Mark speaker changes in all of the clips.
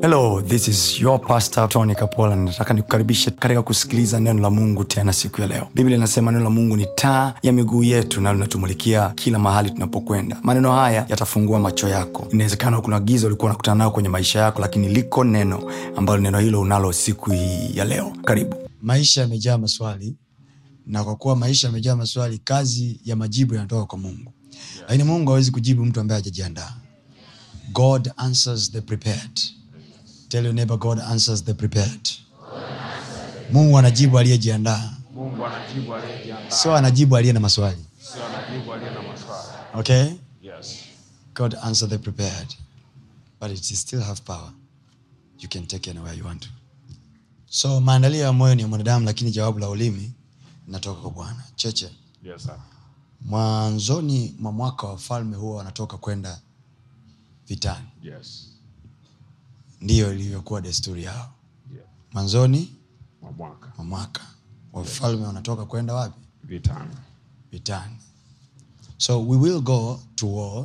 Speaker 1: hello this is your pastor tony kapola nataka nikukaribishe katika kusikiliza neno la mungu tena siku ya leo biblia inasema neno la mungu ni taa ya miguu yetu na linatumulikia kila mahali tunapokwenda maneno haya yatafungua macho yako inawezekana kuna giza ulikuwa unakutana nayo kwenye maisha yako lakini liko neno ambalo neno hilo unalo siku hii ya leo karibu
Speaker 2: maisha yamejaa maswali na kwa kuwa maisha yamejaa maswali kazi ya majibu yanatoka kwa mungu lakini mungu hawezi kujibu mtu ambaye hajajiandaa god answers the prepared tell your neighbor god answers the prepared mungu anajibu aliyejiandaa
Speaker 3: mungu anajibu aliyejiandaa
Speaker 2: sio anajibu aliye na maswali
Speaker 3: sio anajibu aliye na maswali
Speaker 2: okay
Speaker 3: yes
Speaker 2: god answer the prepared but it still have power you can take it anywhere you want to so maandalio ya moyo ni ya mwanadamu lakini jawabu la ulimi linatoka kwa bwana cheche
Speaker 3: yes sir
Speaker 2: mwanzoni mwa mwaka wafalme huwa wanatoka kwenda vitani
Speaker 3: yes
Speaker 2: ndiyo ilivyokuwa desturi yao
Speaker 3: yeah.
Speaker 2: mwanzoni
Speaker 3: mwa mwaka
Speaker 2: mwa mwaka wafalme wanatoka kwenda wapi
Speaker 3: vitani
Speaker 2: vitani so we will go to war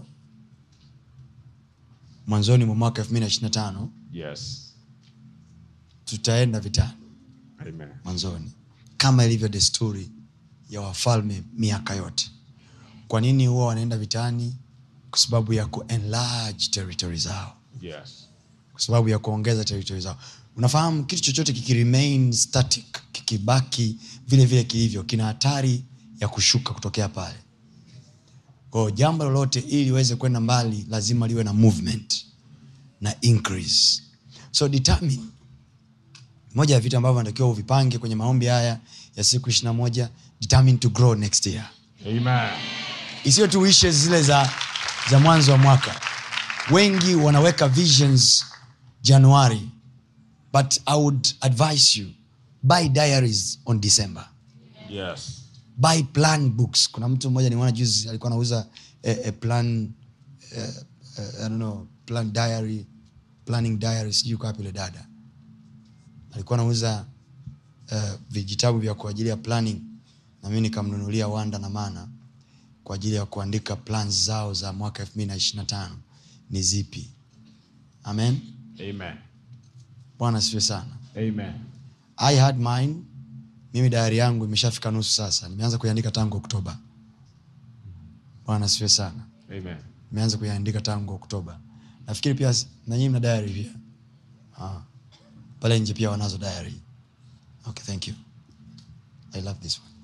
Speaker 2: mwanzoni mwa mwaka 225
Speaker 3: yes
Speaker 2: tutaenda vitani
Speaker 3: amen
Speaker 2: mwanzoni kama ilivyo desturi ya wafalme miaka yote kwa nini huwa wanaenda vitani kwa sababu ya kuenlarge territory zao
Speaker 3: yes
Speaker 2: kwa sababu ya kuongeza territory zao unafahamu kitu chochote kikiremain static kikibaki vile vile kilivyo kina hatari ya kushuka kutokea pale kwao jambo lolote ili liweze kwenda mbali lazima liwe na movement na increase so determine moja ya vitu ambavyo natakiwa uvipange kwenye maombi haya ya siku ishirina moja determine to grow next year
Speaker 3: amen
Speaker 2: isiyo tu wishes zile za, za mwanzo wa mwaka wengi wanaweka visions januari but i would advise you buy diaries on december
Speaker 3: yes
Speaker 2: buy plan books kuna mtu mmoja nimeona juzi alikuwa anauza eh, eh, plan eh, eh, I don't know, plan diary planning diary sijui kwa wapi yule dada alikuwa anauza eh, vijitabu vya kwa ajili ya planning na mimi nikamnunulia wanda na mana kwa ajili ya kuandika plans zao za mwaka 225 ni zipi amen
Speaker 3: amen
Speaker 2: bwana siwe sana
Speaker 3: amen
Speaker 2: i had mine mimi dayari yangu imeshafika nusu sasa nimeanza kuiandika tangu oktoba bwana siwe sana
Speaker 3: amen
Speaker 2: nimeanza kuiandika tangu oktoba nafikiri pia s- na nyinyi mna diary pia ah. pale nje pia wanazo diary okay thank you i love this one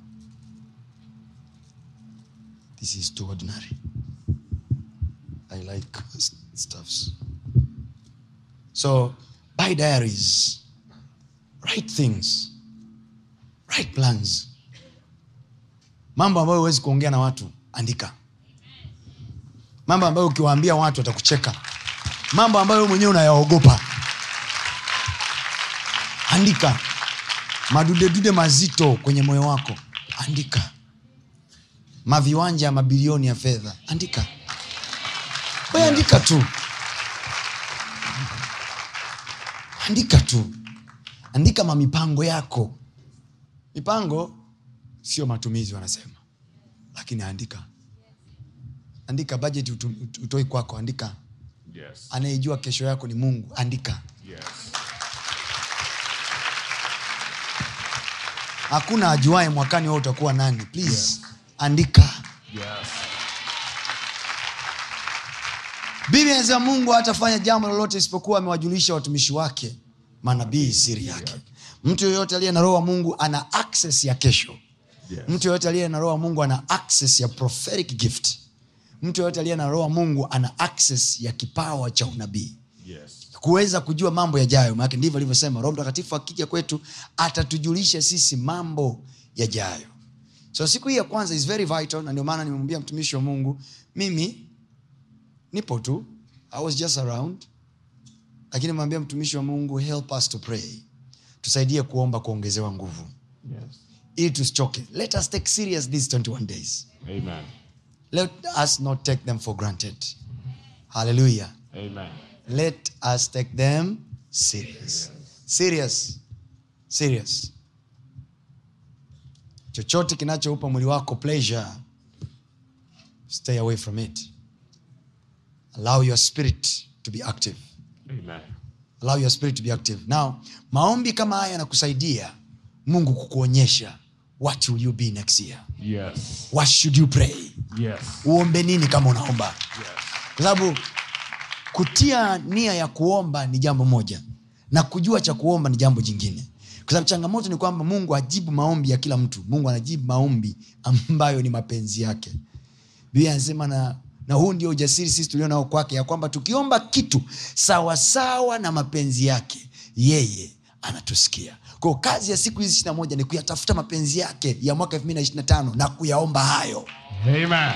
Speaker 2: this is too ordinary i like s- stuffs so buy diaries write things write plans mambo ambayo huwezi kuongea na watu andika mambo ambayo ukiwaambia watu watakucheka mambo ambayo wewe mwenyewe unayaogopa andika madudedude mazito kwenye moyo wako andika maviwanja ya mabilioni ya fedha andika we andika tu andika tu andika mamipango yako mipango sio matumizi wanasema lakini andika andika bajeti utu- utoi kwako andika
Speaker 3: yes
Speaker 2: anayejua kesho yako ni mungu andika
Speaker 3: yes
Speaker 2: hakuna ajuae mwakani wewe utakuwa nani please andika
Speaker 3: yes
Speaker 2: biblia inasema mungu hatafanya jambo lolote isipokuwa amewajulisha watumishi wake manabii siri yake mtu yoyote aliye na roho wa mungu ana access ya kesho
Speaker 3: yes
Speaker 2: mtu yoyote aliye na roho wa mungu ana access ya prophetic gift mtu yoyote aliye na roho wa mungu ana access ya kipawa cha unabii
Speaker 3: yes
Speaker 2: kuweza kujua mambo yajayo maanake ndivyo alivyosema roho mtakatifu akija kwetu atatujulisha sisi mambo yajayo so siku hii ya kwanza is very vital na ndio maana nimemwambia mtumishi wa mungu mimi nipo tu i was just around lakini nimwambia mtumishi wa mungu help us to pray tusaidie kuomba kuongezewa nguvu
Speaker 3: yes
Speaker 2: ili tusichoke let us take serious these 21 days
Speaker 3: amen
Speaker 2: let us not take them for granted hallelujah
Speaker 3: amen
Speaker 2: let us take them serious serious serious chochote kinachoupa mwili wako pleasure stay away from it allow your spirit to be active
Speaker 3: amen
Speaker 2: allow your spirit to be active now maombi kama haya yanakusaidia mungu kukuonyesha what will you be next year
Speaker 3: Yes.
Speaker 2: what should you pray
Speaker 3: Yes.
Speaker 2: uombe nini kama unaomba
Speaker 3: Yes.
Speaker 2: kwa sababu kutia nia ya kuomba ni jambo moja na kujua cha kuomba ni jambo jingine kwa sababu changamoto ni kwamba mungu ajibu maombi ya kila mtu mungu anajibu maombi ambayo ni mapenzi yake biblia anasema na na huu ndio ujasiri sisi tulio nao kwake ya kwamba tukiomba kitu sawasawa na mapenzi yake yeye anatusikia kwao kazi ya siku hizi ishirina moja ni kuyatafuta mapenzi yake ya mwaka elfu mbili na ishirina tano na kuyaomba hayo
Speaker 3: Amen.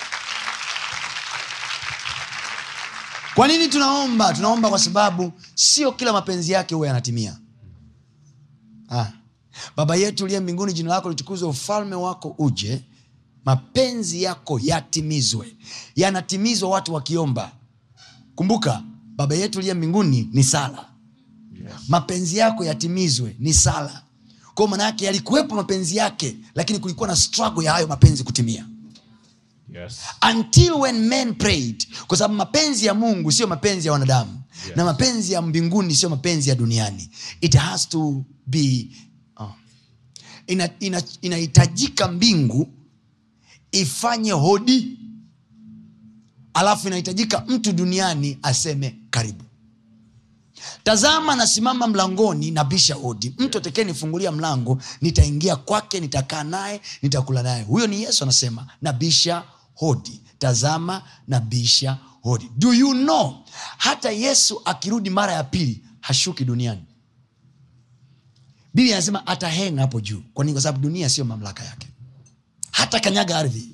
Speaker 2: kwa nini tunaomba tunaomba kwa sababu sio kila mapenzi yake huwa yanatimia ah. baba yetu uliye mbinguni jina lako litukuzwe ufalme wako uje mapenzi yako yatimizwe yanatimizwa watu wakiomba kumbuka baba yetu uliye mbinguni ni sala
Speaker 3: Yes.
Speaker 2: mapenzi yako yatimizwe ni sala kwao manaake yalikuwepo mapenzi yake lakini kulikuwa na struggle ya hayo mapenzi kutimia
Speaker 3: Yes.
Speaker 2: until when men prayed kwa sababu mapenzi ya mungu sio mapenzi ya wanadamu
Speaker 3: Yes.
Speaker 2: na mapenzi ya mbinguni sio mapenzi ya duniani it has to be oh. inahitajika ina, inahitajika mbingu ifanye hodi alafu inahitajika mtu duniani aseme karibu tazama nasimama mlangoni na bisha hodi mtu atekee nifungulia mlango nitaingia kwake nitakaa naye nitakula naye huyo ni yesu anasema nabisha hodi tazama nabisha hodi do you know hata yesu akirudi mara ya pili hashuki duniani biblia anasema atahenga hapo juu kwa nini kwa sababu dunia sio mamlaka yake hata kanyaga ardhi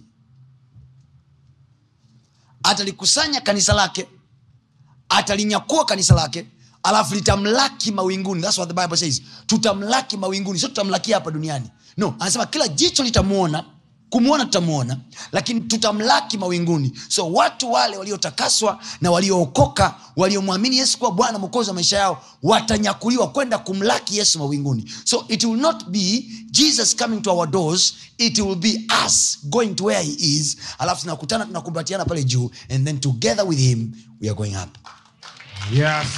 Speaker 2: atalikusanya kanisa lake atalinyakua kanisa lake alafu litamlaki mawinguni That's what the Bible says. tutamlaki mawinguni sio tutamlakia hapa duniani no anasema kila jicho litamwona kumwona tutamwona lakini tutamlaki mawinguni so watu wale waliotakaswa na waliookoka waliomwamini yesu kuwa bwana mwokozi wa maisha yao watanyakuliwa kwenda kumlaki yesu mawinguni so it will not be jesus coming to our doors it will be us going to where he is alafu tunakutana tunakumbatiana pale juu and then together with him we are going up
Speaker 3: Yes.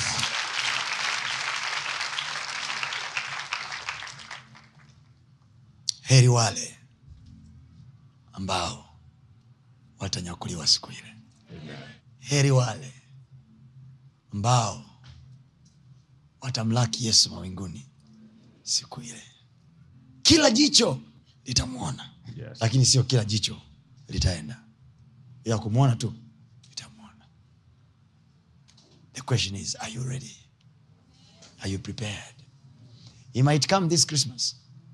Speaker 2: heri wale ambao watanyakuliwa siku ile heri wale ambao watamlaki yesu mawinguni siku ile kila jicho litamwona
Speaker 3: Yes.
Speaker 2: lakini sio kila jicho litaenda ila kumwona tu litamwona the question is are you ready are you prepared he might come this christmas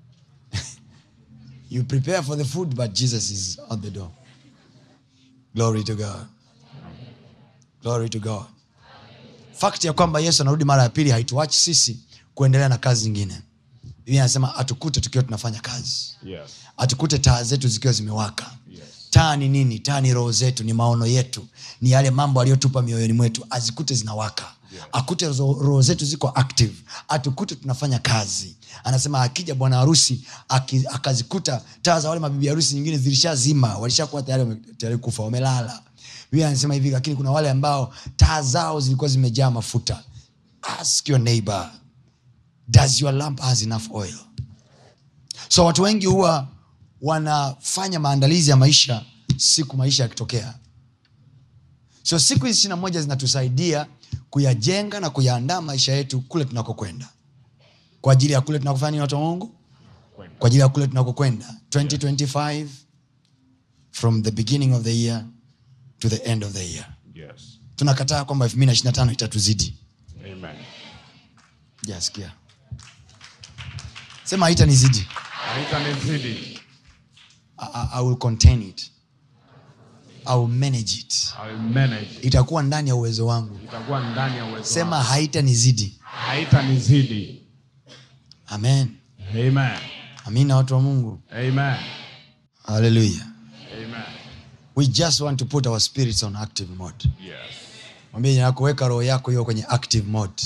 Speaker 2: you prepare for the food but jesus is on the door glory to god glory to god fakti ya kwamba yesu anarudi mara ya pili haituachi sisi kuendelea na kazi nyingine biblia anasema atukute tukiwa tunafanya kazi
Speaker 3: Yes.
Speaker 2: atukute taa zetu zikiwa zimewaka
Speaker 3: Yes.
Speaker 2: taa ni nini taa ni roho zetu ni maono yetu ni yale mambo aliyotupa mioyoni mwetu azikute zinawaka
Speaker 3: Yeah.
Speaker 2: akute zo- roho zetu ziko active atukute tunafanya kazi anasema akija bwana harusi aki- akazikuta taa za wale mabibi harusi nyingine zilishazima walishakuwa tayari wame- tayari kufa wamelala biblia anasema hivi lakini kuna wale ambao taa zao zilikuwa zimejaa mafuta ask your neighbor does your lamp has enough oil so watu wengi huwa wanafanya maandalizi ya maisha siku maisha yakitokea so siku hizi ishirina moja zinatusaidia kuyajenga na kuyaandaa maisha yetu kule tunakokwenda kwa ajili ya kule tunakofanya nini watu wa mungu
Speaker 3: Kwenda.
Speaker 2: kwa ajili ya kule tunakokwenda 2025 from the beginning of the year to the end of the year
Speaker 3: Yes.
Speaker 2: tunakataa kwamba 225 itatuzidi
Speaker 3: Amen.
Speaker 2: jasikia sema haitanizidi
Speaker 3: Haitanizidi.
Speaker 2: I, I, I will contain it I will manage it
Speaker 3: I will manage.
Speaker 2: itakuwa ndani ya uwezo wangu
Speaker 3: Itakuwa ndani ya uwezo
Speaker 2: sema
Speaker 3: wangu.
Speaker 2: haitanizidi
Speaker 3: Haitanizidi.
Speaker 2: amen
Speaker 3: Amen.
Speaker 2: amina watu wa mungu
Speaker 3: Amen.
Speaker 2: haleluya
Speaker 3: Amen.
Speaker 2: we just want to put our spirits on active mode
Speaker 3: Yes.
Speaker 2: mwambie jina lako, weka roho yako hiyo kwenye active mode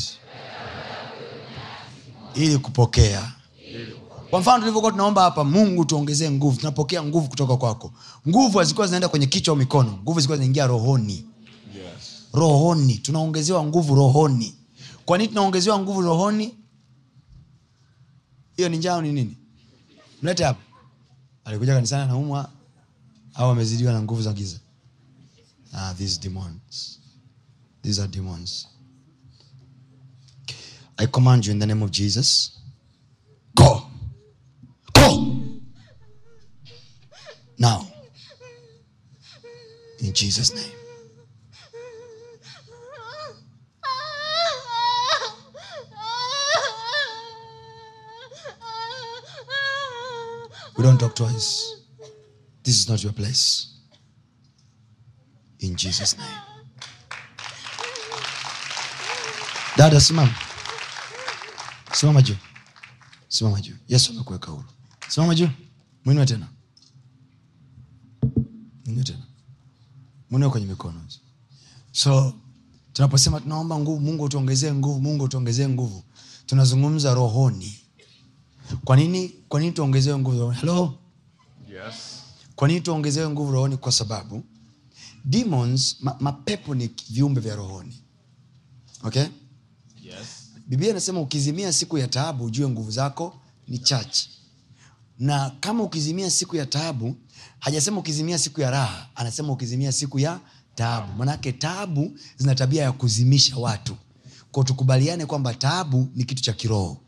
Speaker 2: ili kupokea kwa mfano tulivyokuwa tunaomba hapa mungu tuongezee nguvu tunapokea nguvu kutoka kwako nguvu hazikuwa zinaenda kwenye kichwa au mikono nguvu zilikuwa zinaingia rohoni
Speaker 3: Yes.
Speaker 2: rohoni tunaongezewa nguvu rohoni kwa nini tunaongezewa nguvu rohoni hiyo ni njao ni nini mlete hapa alikuja kanisani anaumwa au amezidiwa na nguvu za giza ah, these demons these are demons i command you in the name of jesus go go now in jesus name we don't talk twice this is not your place in jesus name dada simama simama juu simama juu yesu amekuweka huru simama juu mwinue tena mwinue tena mwinue kwenye mikono so tunaposema tunaomba nguvu mungu utuongezee nguvu mungu utuongezee nguvu tunazungumza rohoni kwa nini kwa nini tuongezewe nguvu rohoni halo
Speaker 3: Yes.
Speaker 2: kwa nini tuongezewe nguvu rohoni kwa sababu demons ma, mapepo ni viumbe vya rohoni okay
Speaker 3: Yes.
Speaker 2: biblia inasema ukizimia siku ya taabu ujue nguvu zako ni chache na kama ukizimia siku ya taabu hajasema ukizimia siku ya raha anasema ukizimia siku ya taabu manake taabu zina tabia ya kuzimisha watu ko tukubaliane kwamba taabu ni kitu cha kiroho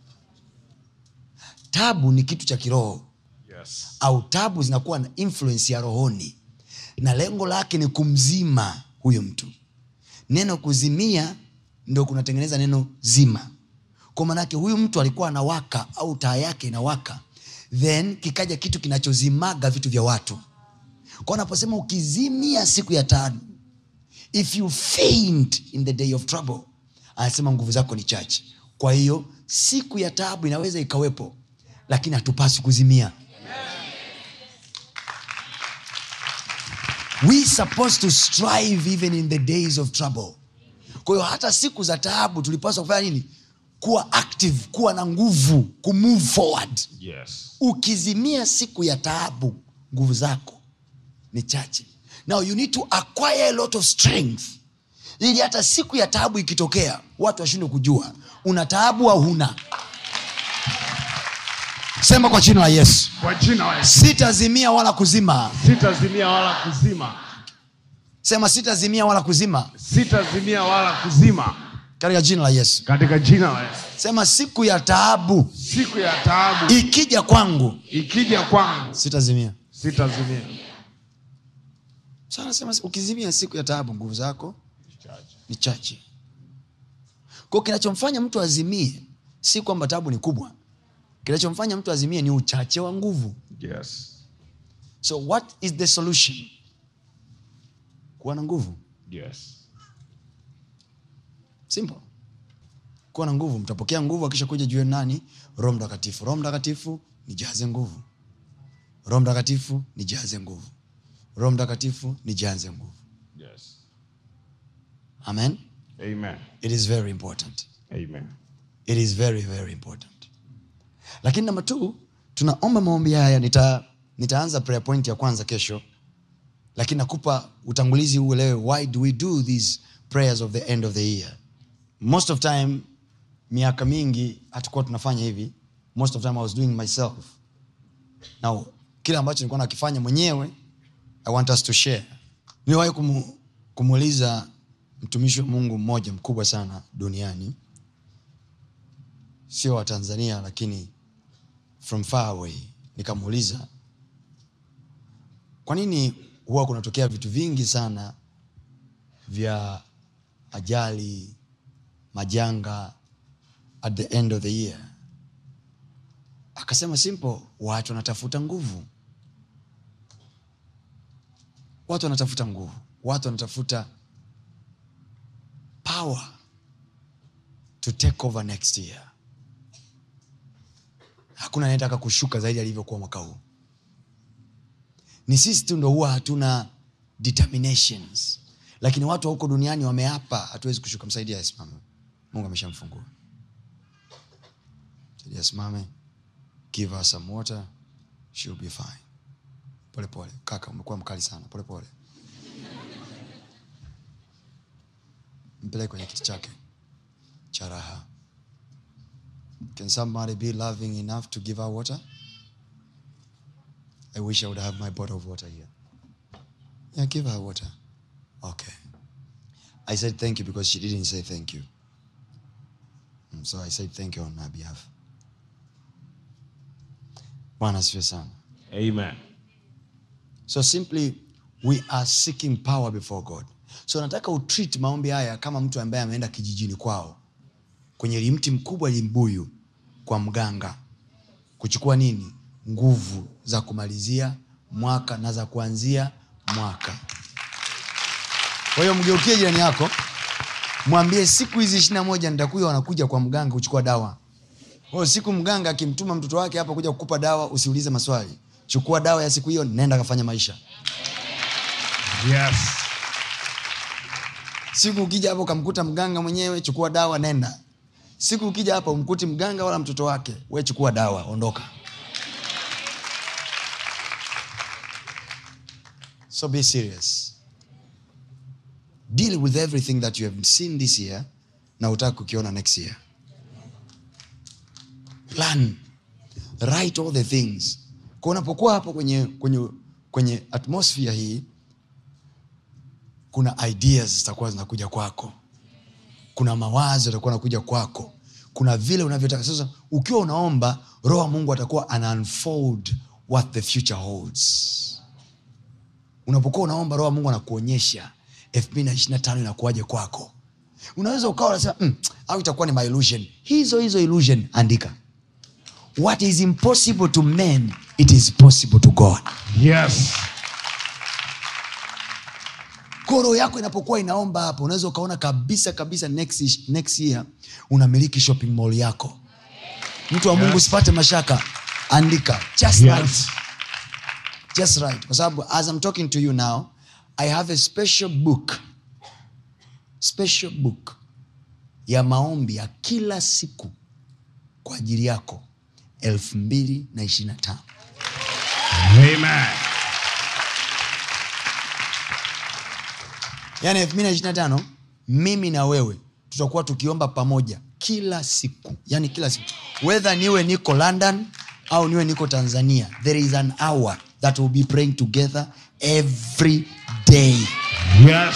Speaker 2: tabu ni kitu cha kiroho
Speaker 3: Yes.
Speaker 2: au tabu zinakuwa na influence ya rohoni na lengo lake ni kumzima huyo mtu neno kuzimia ndo kunatengeneza neno zima kwa maanake huyu mtu alikuwa anawaka au taa yake inawaka then kikaja kitu kinachozimaga vitu vya watu kwa anaposema ukizimia siku ya tano if you faint in the day of trouble anasema nguvu zako ni chache kwa hiyo siku ya taabu inaweza ikawepo lakini hatupaswi kuzimia we supposed to strive even in the days of trouble kwa hiyo hata siku za taabu tulipaswa kufanya nini kuwa active kuwa na nguvu kumove forward
Speaker 3: Yes.
Speaker 2: ukizimia siku ya taabu nguvu zako ni chache now you need to acquire a lot of strength ili hata siku ya taabu ikitokea watu washindwe kujua una taabu au huna sema kwa jina la yesu
Speaker 3: Kwa jina la Yesu.
Speaker 2: sitazimia wala kuzima
Speaker 3: Sitazimia wala kuzima.
Speaker 2: sema sitazimia wala kuzima
Speaker 3: Sitazimia wala kuzima.
Speaker 2: katika jina la yesu
Speaker 3: Katika jina la Yesu.
Speaker 2: sema siku ya taabu
Speaker 3: Siku ya taabu
Speaker 2: ikija kwangu
Speaker 3: ikija kwangu
Speaker 2: sitazimia
Speaker 3: sitazimia.
Speaker 2: Sasa anasema ukizimia siku ya taabu nguvu zako ni chache kwao kinachomfanya mtu azimie si kwamba taabu ni kubwa kinachomfanya mtu azimie ni uchache wa nguvu
Speaker 3: Yes.
Speaker 2: so what is the solution kuwa na nguvu
Speaker 3: Yes.
Speaker 2: simple kuwa na nguvu mtapokea nguvu akisha kuja juu yenu nani roho mtakatifu roho mtakatifu nijaze nguvu roho mtakatifu nijaze nguvu roho mtakatifu nijaze nguvu
Speaker 3: Yes.
Speaker 2: amen
Speaker 3: Amen.
Speaker 2: it is very important
Speaker 3: Amen.
Speaker 2: it is very very important lakini namba t tunaomba maombi haya nita, nitaanza prayer point ya kwanza kesho lakini nakupa utangulizi uelewe why do we do these prayers of the end of the year most of time miaka mingi hatukuwa tunafanya hivi most of time i was doing myself now kile ambacho nilikuwa nakifanya mwenyewe i want us to share niliwahi kumu, kumuuliza mtumishi wa mungu mmoja mkubwa sana duniani sio wa tanzania lakini from far away nikamuuliza kwa nini huwa kunatokea vitu vingi sana vya ajali majanga at the end of the year akasema simple watu wanatafuta nguvu watu wanatafuta nguvu watu wanatafuta power to take over next year hakuna anayetaka kushuka zaidi alivyokuwa mwaka huu ni sisi tu ndo huwa hatuna determinations lakini watu wa huko duniani wameapa hatuwezi kushuka msaidia asimame mungu ameshamfungua msaidia asimame give her some water she'll be fine pole pole kaka umekuwa mkali sana pole pole mpeleke kwenye kiti chake cha cha raha can somebody be loving enough to give her water i wish i would have my bottle of water here yeah give her water okay i said thank you because she didn't say thank you Mm, so i said thank you on her behalf bwana asifiwe sana
Speaker 3: Amen.
Speaker 2: so simply we are seeking power before god so nataka utreat maombi haya kama mtu ambaye ameenda kijijini kwao kwenye limti mkubwa limbuyu kwa mganga kuchukua nini nguvu za kumalizia mwaka na za kuanzia mwaka kwa hiyo mgeukie jirani yako mwambie siku hizi ishiri na moja nitakuja wanakuja kwa mganga kuchukua dawa kwa hiyo siku mganga akimtuma mtoto wake hapa kuja kukupa dawa usiulize maswali chukua dawa ya siku hiyo nenda kafanya maisha
Speaker 3: Yes.
Speaker 2: siku ukija hapa ukamkuta mganga mwenyewe chukua dawa nenda siku ukija hapa umkuti mganga wala mtoto wake we chukua dawa ondoka so be serious deal with everything that you have seen this year na utaki kukiona next year plan write all the things kwa unapokuwa hapo kwenye, kwenye, kwenye atmosphere hii kuna ideas zitakuwa zinakuja kwako kuna mawazo yatakuwa nakuja kwako kuna vile unavyotaka sasa ukiwa unaomba roho wa mungu atakuwa ana unfold what the future holds unapokuwa unaomba roho wa mungu anakuonyesha elfu mbili na ishiri na tano inakuwaje kwako unaweza ukawa unasema mm, au itakuwa ni my illusion hizo hizo illusion andika what is impossible to men it is possible to god
Speaker 3: Yes.
Speaker 2: Kwa roho yako inapokuwa inaomba hapo unaweza ukaona kabisa kabisa next, next year unamiliki shopping mall yako mtu wa mungu
Speaker 3: Yes.
Speaker 2: usipate mashaka andika just
Speaker 3: Yes.
Speaker 2: right. just right kwa sababu as I'm talking to you now i have a special book special book ya maombi ya kila siku kwa ajili yako elfu mbili na ishirina tano
Speaker 3: Amen.
Speaker 2: yaani elfu mbili na ishirina tano mimi na wewe tutakuwa tukiomba pamoja kila siku yani kila siku wedha niwe niko london au niwe niko tanzania there is an hour that will be praying together every day
Speaker 3: Yes.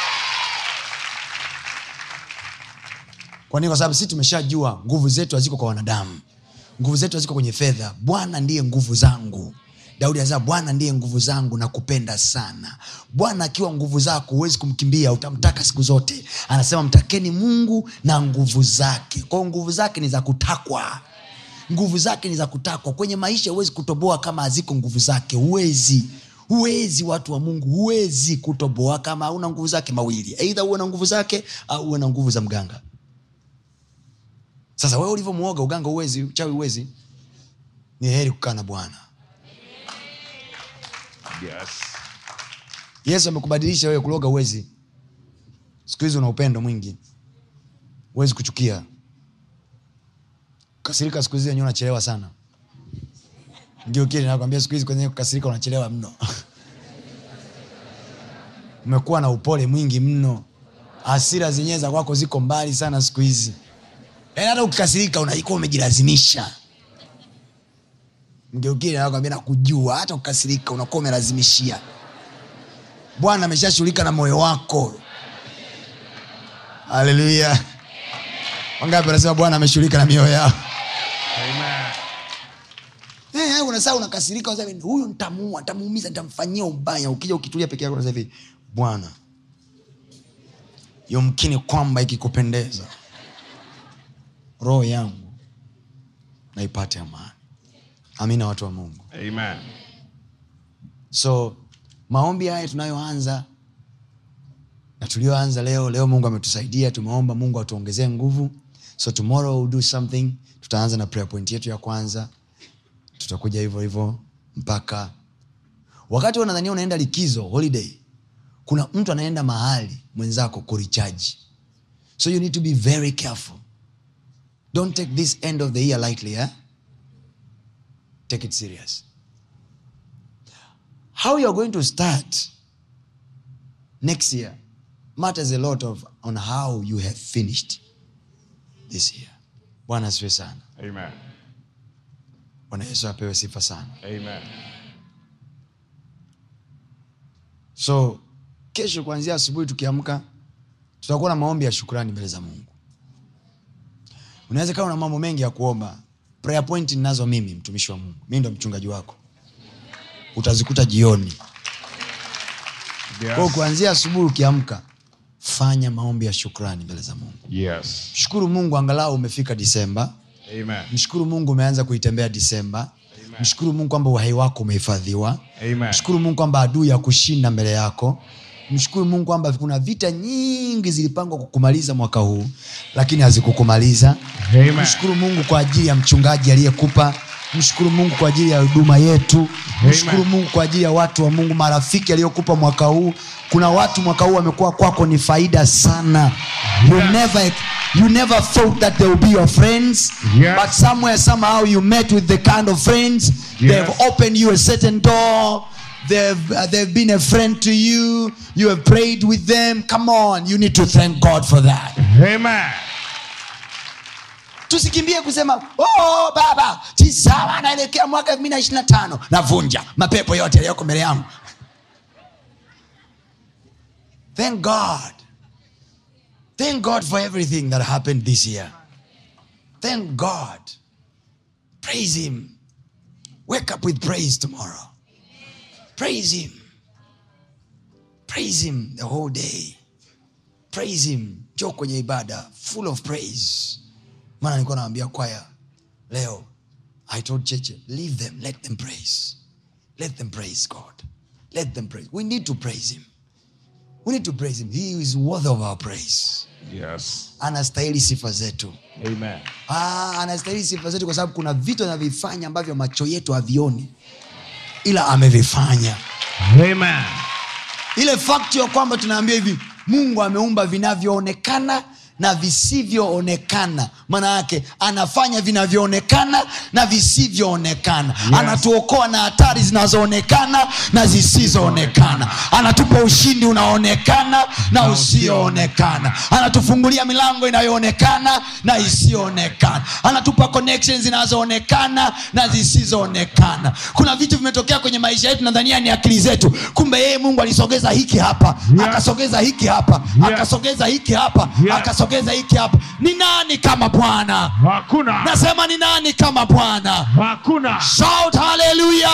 Speaker 2: kwa nini kwa sababu sisi tumeshajua nguvu zetu haziko kwa wanadamu nguvu zetu haziko kwenye fedha bwana ndiye nguvu zangu daudi anasema bwana ndiye nguvu zangu na kupenda sana bwana akiwa nguvu zako huwezi kumkimbia utamtaka siku zote anasema mtakeni mungu na nguvu zake kwao nguvu zake ni za kutakwa nguvu zake ni za kutakwa kwenye maisha huwezi kutoboa kama haziko nguvu zake huwezi huwezi watu wa mungu huwezi kutoboa kama hauna nguvu zake mawili eidha uwe na nguvu zake au uwe na nguvu za mganga sasa wewe ulivyomuoga uganga uwezi uchawi uwezi ni heri kukaa na bwana
Speaker 3: Yes.
Speaker 2: yesu amekubadilisha wewe kuloga uwezi siku hizi una upendo mwingi huwezi kuchukia kasirika siku hizi wenyewe unachelewa sana ngiukili nakwambia siku hizi kwenye kukasirika unachelewa mno umekuwa na upole mwingi mno hasira zenyewe za kwako ziko mbali sana siku hizi yaani hata ukikasirika unaikuwa umejilazimisha mgeukili nakwambia nakujua hata ukikasirika unakuwa umelazimishia bwana ameshashughulika na moyo wako haleluya wangapi wanasema bwana ameshughulika na mioyo yao
Speaker 3: Amen.
Speaker 2: Eh, eh, unasaa unakasirika unasema hivi, huyu ntamuua ntamuumiza ntamfanyia ubaya ukija ukitulia peke yako unasema hivi bwana yomkini kwamba ikikupendeza roho yangu naipate amani amina watu wa mungu
Speaker 3: Amen.
Speaker 2: so maombi haya tunayoanza na tulioanza leo leo mungu ametusaidia tumeomba mungu atuongezee nguvu so tomorrow we'll do something tutaanza na prayer point yetu ya kwanza tutakuja hivyo hivyo mpaka wakati unadhania unaenda likizo holiday kuna mtu anaenda mahali mwenzako kurichaji so you need to be very careful don't take this end of the year lightly eh? take it serious how you are going to start next year matters a lot of on how you have finished this year bwana asiwe sana
Speaker 3: Amen.
Speaker 2: bwana yesu apewe sifa sana
Speaker 3: Amen.
Speaker 2: so kesho kuanzia asubuhi tukiamka tutakuwa na maombi ya shukrani mbele za mungu unaweza kawa na mambo mengi ya kuomba prayer point ninazo mimi mtumishi wa mungu mi ndo mchungaji wako utazikuta jioni kwao
Speaker 3: Yes.
Speaker 2: kuanzia asubuhi ukiamka fanya maombi ya shukrani mbele za mungu
Speaker 3: Yes.
Speaker 2: shukuru mungu angalau umefika disemba
Speaker 3: Amen.
Speaker 2: mshukuru mungu umeanza kuitembea disemba mshukuru mungu kwamba uhai wako umehifadhiwa
Speaker 3: Amen.
Speaker 2: mshukuru mungu kwamba adui ya kushinda mbele yako mshukuru mungu kwamba kuna vita nyingi zilipangwa kukumaliza mwaka huu lakini hazikukumaliza
Speaker 3: Amen.
Speaker 2: mshukuru mungu kwa ajili ya mchungaji aliyekupa mshukuru mungu kwa ajili ya huduma yetu mshukuru mungu kwa ajili ya watu wa mungu marafiki aliyokupa mwaka huu kuna watu mwaka huu wamekuwa kwako ni faida sana you
Speaker 3: Yes.
Speaker 2: never, you never thought that they will be your friends
Speaker 3: Yes.
Speaker 2: but somewhere somehow you met with the kind of friends they've opened you a certain door they've, uh, they've been a friend to you you have prayed with them come on you need to thank god for that
Speaker 3: Amen.
Speaker 2: tusikimbie kusema oh, baba tisawa naelekea mwaka elfu mbili na ishiri na tano navunja mapepo yote yaliyoko mbele yangu thank god thank god for everything that happened this year thank god praise him wake up with praise tomorrow praise him praise him the whole day praise him jo kwenye ibada full of praise maana nilikuwa nawambia kwaya leo i told cheche leave them let them praise let them praise god let them praise we need to praise him we need to praise him he is worthy of our praise
Speaker 3: Yes.
Speaker 2: anastahili sifa zetu
Speaker 3: Amen.
Speaker 2: ah, anastahili sifa zetu kwa sababu kuna vitu anavifanya ambavyo macho yetu havioni ila amevifanya
Speaker 3: Amen.
Speaker 2: ile fakti ya kwamba tunaambia hivi mungu ameumba vinavyoonekana na visivyoonekana maana yake anafanya vinavyoonekana na visivyoonekana yes. anatuokoa na hatari zinazoonekana na zisizoonekana anatupa ushindi unaoonekana na usioonekana anatufungulia milango inayoonekana na isiyoonekana anatupa connections zinazoonekana na zisizoonekana kuna vitu vimetokea kwenye maisha yetu nadhania ni akili zetu kumbe yeye mungu alisogeza hiki hapa
Speaker 3: Yes.
Speaker 2: akasogeza hiki hapa
Speaker 3: Yes.
Speaker 2: akasogeza hiki hapa
Speaker 3: Yes.
Speaker 2: akasogeza hiki hapa ni nani kama bwana
Speaker 3: Hakuna.
Speaker 2: nasema ni nani kama bwana
Speaker 3: Hakuna.
Speaker 2: shout haleluya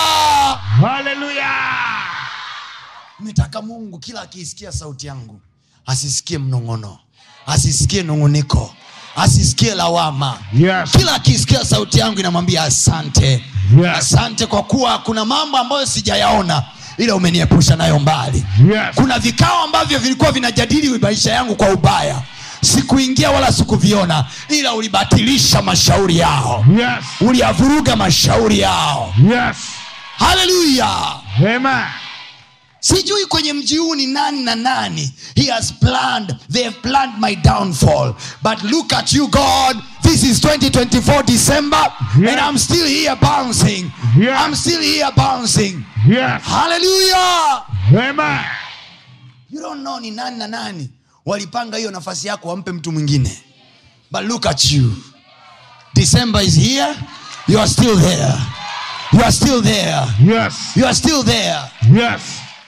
Speaker 3: Hallelujah.
Speaker 2: metaka mungu kila akiisikia sauti yangu asisikie mnong'ono asisikie nung'uniko asisikie lawama
Speaker 3: Yes.
Speaker 2: kila akisikia sauti yangu inamwambia asante
Speaker 3: Yes.
Speaker 2: asante kwa kuwa kuna mambo ambayo sijayaona ila umeniepusha nayo mbali
Speaker 3: Yes.
Speaker 2: kuna vikao ambavyo vilikuwa vinajadili maisha yangu kwa ubaya sikuingia wala sikuviona ila ulibatilisha mashauri yao
Speaker 3: Yes.
Speaker 2: uliyavuruga mashauri yao
Speaker 3: Yes.
Speaker 2: haleluya
Speaker 3: Amen.
Speaker 2: sijui kwenye mji huu ni nani na nani he has planned they have planned my downfall but look at you god this is 2024 december
Speaker 3: Yes.
Speaker 2: and i'm still here bouncing
Speaker 3: Yes.
Speaker 2: i'm still here bouncing
Speaker 3: Yes.
Speaker 2: hallelujah
Speaker 3: Amen.
Speaker 2: you don't know ni nani na nani walipanga hiyo nafasi yako wampe mtu mwingine but look at you december is here you are still there you are still there
Speaker 3: Yes.
Speaker 2: you are still there
Speaker 3: Yes.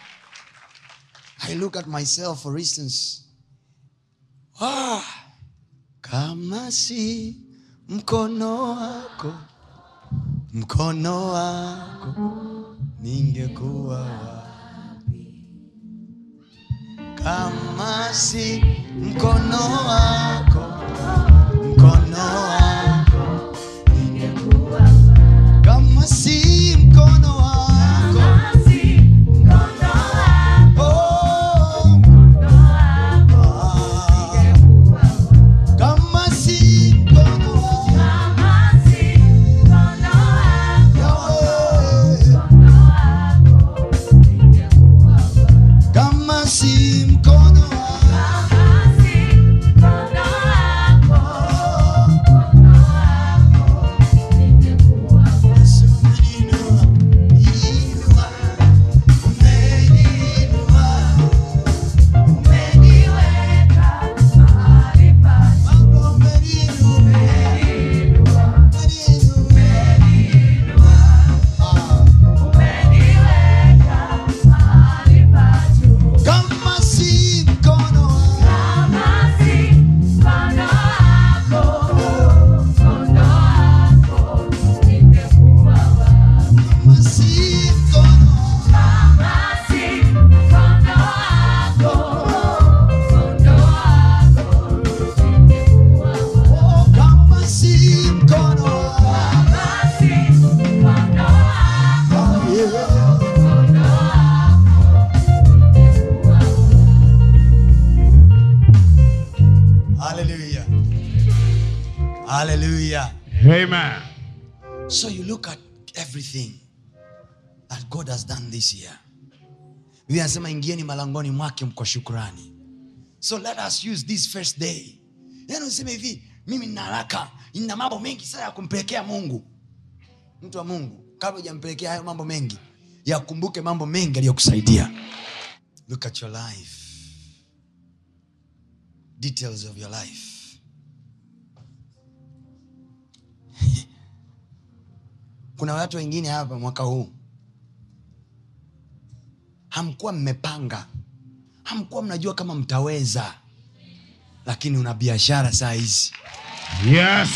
Speaker 2: I look at myself for instance. Ah, kama si mkono wako, mkono wako, ningekuwa wapi? Kama si mkono wako, mkono wako, kama si mkono wako, oh, kama si mkono wako, Yahweh. kama si mkono wako haleluya
Speaker 3: Amen.
Speaker 2: so you look at everything that god has done this year biblia anasema ingieni malangoni mwake kwa shukrani so let us use this first day yani useme hivi mimi nina haraka nina mambo mengi sana ya kumpelekea mungu mtu wa mungu kabla hujampelekea hayo mambo mengi yakumbuke mambo mengi aliyokusaidia look at your life details of your life kuna watu wengine hapa mwaka huu hamkuwa mmepanga hamkuwa mnajua kama mtaweza lakini una biashara saa hizi
Speaker 3: Yes.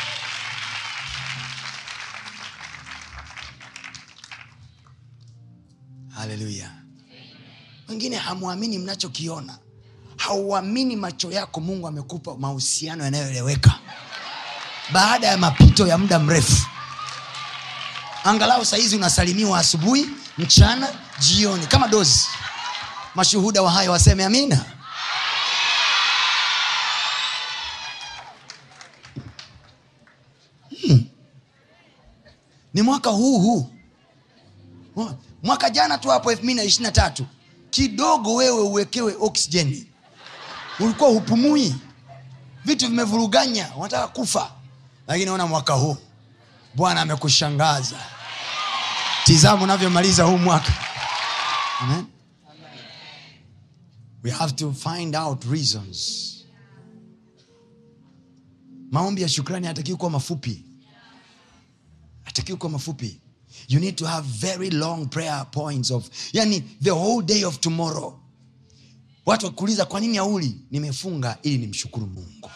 Speaker 2: haleluya wengine hamwamini mnachokiona hauamini macho yako mungu amekupa mahusiano yanayoeleweka baada ya mapito ya muda mrefu angalau sahizi unasalimiwa asubuhi mchana jioni kama dozi mashuhuda wa hayo waseme amina Hmm. ni mwaka huu huu mwaka jana tu hapo elfu mbili na ishiri na tatu kidogo wewe uwekewe oksijeni ulikuwa hupumui vitu vimevuruganya unataka kufa lakini ona mwaka huu bwana amekushangaza tizama unavyomaliza huu mwaka Amen? we have to find out reasons maombi ya shukrani hatakiwi kuwa mafupi hatakiwi kuwa mafupi you need to have very long prayer points of yani the whole day of tomorrow watu wakuuliza kwa nini auli nimefunga ili nimshukuru mungu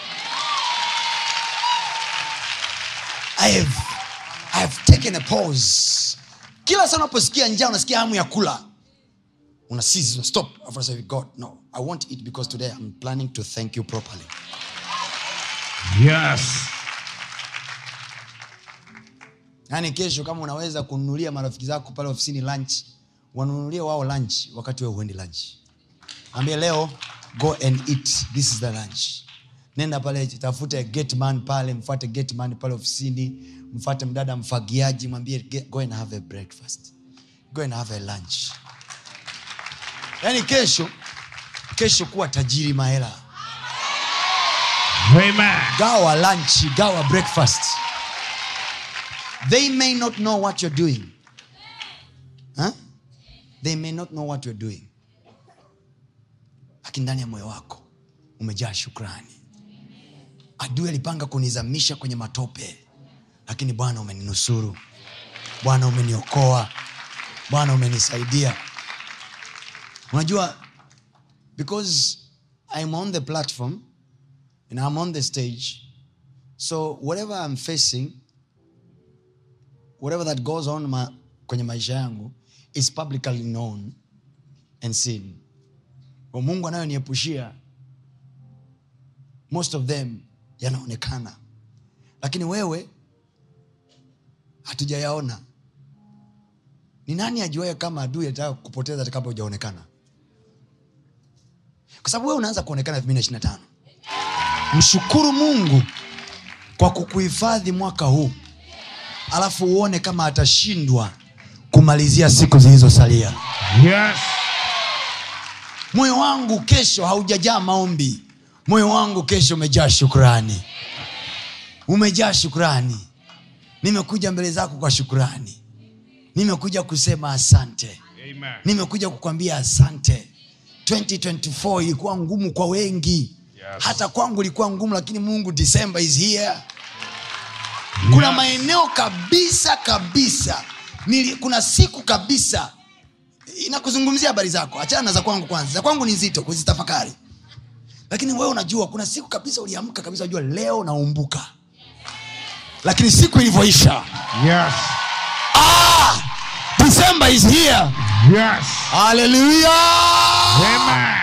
Speaker 2: I have, I have taken a pause kila saa unaposikia njaa unasikia hamu ya kula una cease, una stop Alafu unasema, god no i want it because today i'm planning to thank you properly
Speaker 3: Yes.
Speaker 2: yaani kesho kama unaweza kununulia marafiki zako pale ofisini lunch wanunulie wao lunch wakati we huendi lunch ambie leo go and eat this is the lunch nenda pale tafute gateman pale mfate gateman pale ofisini mfate mdada mfagiaji mwambie "Ge- go and have a breakfast go and have a lunch yaani kesho kesho kuwa tajiri mahela
Speaker 3: Amen.
Speaker 2: gawa lunch gawa breakfast they may not know what you're doing huh? they may not know what you're doing lakini ndani ya moyo wako umejaa shukrani adui alipanga kunizamisha kwenye matope lakini bwana umeninusuru bwana umeniokoa bwana umenisaidia unajua because i'm on the platform and i'm on the stage so whatever i'm facing whatever that goes on ma, kwenye maisha yangu is publicly known and seen kwa mungu anayoniepushia most of them yanaonekana lakini wewe hatujayaona ni nani ajuaye kama adui ataka kupoteza hata kabla hujaonekana kwa sababu wewe unaanza kuonekana 225 mshukuru mungu kwa kukuhifadhi mwaka huu alafu uone kama atashindwa kumalizia siku zilizosalia
Speaker 3: Yes.
Speaker 2: moyo wangu kesho haujajaa maombi moyo wangu kesho umejaa shukrani umejaa shukrani nimekuja mbele zako kwa shukrani nimekuja kusema asante
Speaker 3: Amen.
Speaker 2: nimekuja kukwambia asante 2024 ilikuwa ngumu kwa wengi
Speaker 3: Yes.
Speaker 2: hata kwangu ilikuwa ngumu lakini mungu december is here kuna
Speaker 3: Yes.
Speaker 2: maeneo kabisa kabisa Nili, kuna siku kabisa inakuzungumzia habari zako achana na za kwangu kwanza za kwangu ni nzito kuzitafakari lakini wewe unajua kuna siku kabisa uliamka kabisa unajua leo naumbuka lakini siku ilivyoisha
Speaker 3: Yes.
Speaker 2: ah, december is here
Speaker 3: Yes.
Speaker 2: haleluya
Speaker 3: Amen.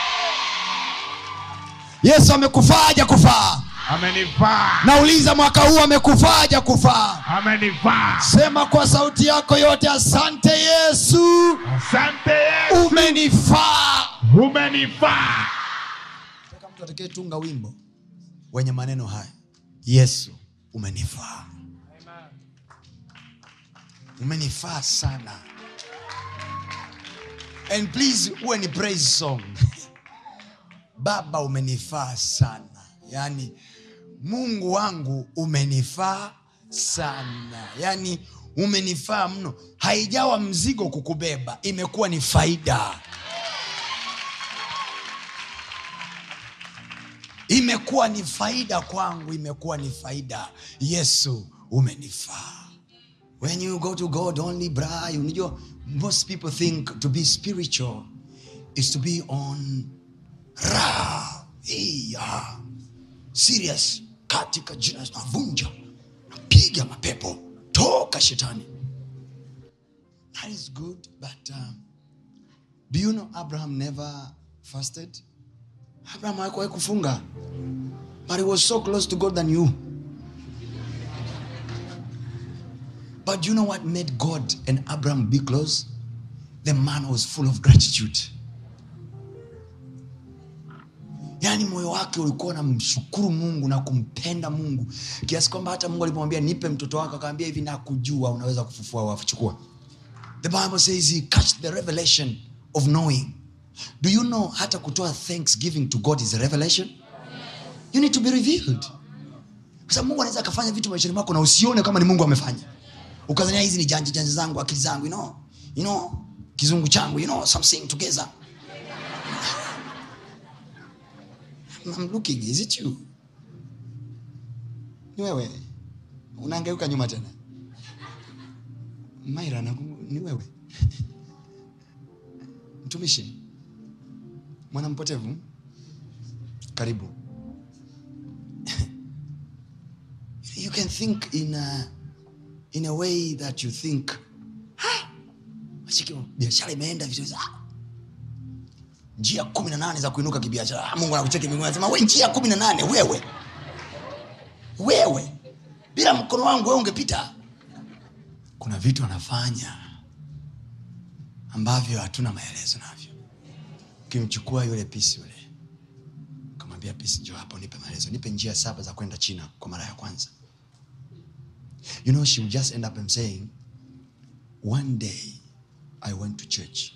Speaker 2: yesu amekufaa haja kufaa
Speaker 3: Amenifaa.
Speaker 2: nauliza mwaka huu amekufaa haja kufaa
Speaker 3: Amenifaa.
Speaker 2: sema kwa sauti yako yote asante yesu
Speaker 3: Asante Yesu.
Speaker 2: umenifaa
Speaker 3: Umenifaa.
Speaker 2: Nataka mtu atakayetunga wimbo wenye maneno haya yesu umenifaa umenifaa sana and please uwe ni praise song baba umenifaa sana yaani mungu wangu umenifaa sana yaani umenifaa mno haijawa mzigo kukubeba imekuwa ni faida imekuwa ni faida kwangu imekuwa ni faida yesu umenifaa when you go to god only bra unajua most people think to be spiritual is to be on ra iya serious katika jina navunja napiga mapepo toka shetani that is good but um, do you know abraham never fasted abraham hakuwahi kufunga but he was so close to god than you but do you know what made god and abraham be close the man was full of gratitude yaani moyo wake ulikuwa namshukuru mungu na kumpenda mungu kiasi kwamba hata mungu alipomwambia nipe mtoto wako akawambia hivi nakujua unaweza kufufua wafuchukua the bible says he catch the revelation of knowing do you know hata kutoa thanksgiving to god is a revelation you need to be revealed kwa sababu mungu anaweza akafanya vitu maishani mwako na usione kama ni mungu amefanya ukazania hizi ni janja janja zangu akili zangu you know, you know, kizungu changu you know, something together I'm looking, is it you? Ni wewe. Unaangeuka nyuma tena. Maira naku- ni wewe. Mtumishi. Mwana mpotevu. Karibu. you can think in a, in a way that you think "Ah, mashiki, biashara imeenda vizuri sana njia kumi na nane za kuinuka kibiashara Ah, mungu anakucheki mbinguni anasema we njia kumi na nane wewe wewe bila mkono wangu wewe ungepita kuna vitu anafanya ambavyo hatuna maelezo navyo ukimchukua yule pisi yule kamwambia pisi njo hapo nipe maelezo nipe njia saba za kwenda china kwa mara ya kwanza you know she would just end up and saying one day i went to church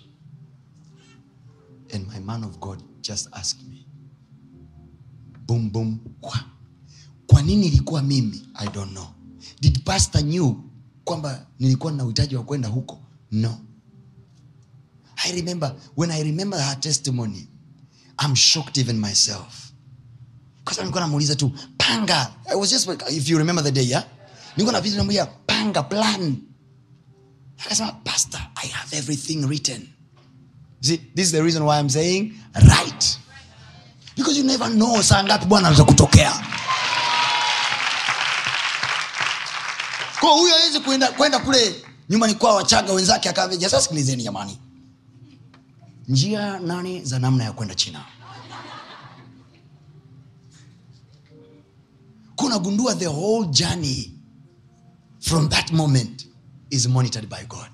Speaker 2: and my man of god just asked me boom boom kwa, kwa nini ilikuwa mimi i don't know did pastor knew kwamba nilikuwa na uhitaji wa kwenda huko no i remember when i remember her testimony i'm shocked even myself kwa sababu nilikuwa namuuliza tu panga I was just if you remember the day yeah nilikuwa napita namwambia panga plan akasema pastor i have everything written See, this is the reason why I'm saying right. Because you never know saa ngapi bwana anaweza kutokea. Kwa huyo hawezi kwenda kwenda kule nyumbani kwao wachaga wenzake akaambia sasa sikilizeni jamani. Njia nane za namna ya kwenda China. Kuna gundua the whole journey from that moment is monitored by God.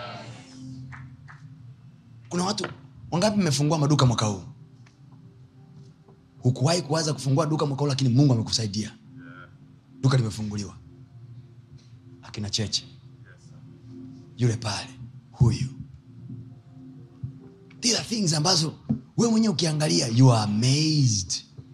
Speaker 2: kuna watu wangapi mmefungua maduka mwaka huu hukuwahi kuwaza kufungua duka mwaka huu lakini mungu amekusaidia duka limefunguliwa akina cheche yule pale huyu these are things ambazo wewe mwenyewe ukiangalia you are amazed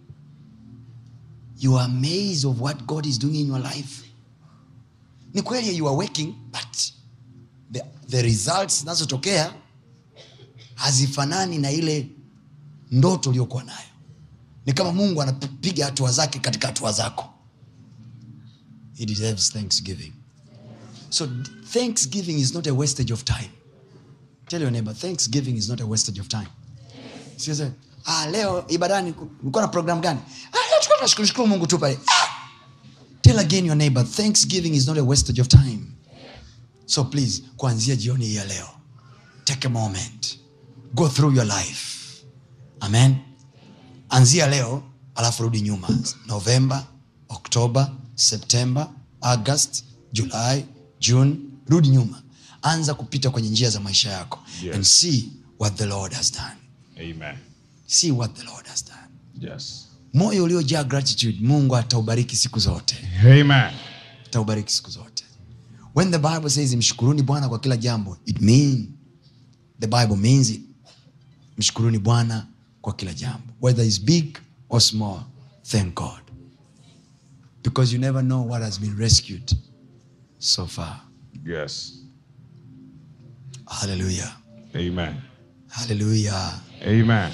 Speaker 2: you are amazed of what god is doing in your life ni kweli you are working but the, the results zinazotokea hazifanani na ile ndoto uliokuwa nayo ni kama mungu anapiga hatua zake katika hatua zako he deserves thanksgiving so thanksgiving is not a wastage of time tell your neighbor thanksgiving is not a wastage of time Siweze, ah, leo ibadani ulikuwa na program gani ah, leo tulikuwa tunashukuru shukuru mungu tu pale ah! tell again your neighbor thanksgiving is not a wastage of time so please kuanzia jioni hii ya leo take a moment go through your life amen anzia leo alafu rudi nyuma novemba oktoba septemba august julai june rudi nyuma anza kupita kwenye njia za maisha yako
Speaker 3: Yes.
Speaker 2: and see what the lord has done
Speaker 3: Amen.
Speaker 2: see what the lord has done
Speaker 3: Yes.
Speaker 2: moyo uliojaa gratitude mungu ataubariki siku zote
Speaker 3: Amen.
Speaker 2: ataubariki siku zote when the bible says mshukuruni bwana kwa kila jambo it mean the bible means it mshukuruni bwana kwa kila jambo whether is big or small thank god because you never know what has been rescued so far
Speaker 3: Yes.
Speaker 2: hallelujah
Speaker 3: Amen.
Speaker 2: hallelujah
Speaker 3: Amen.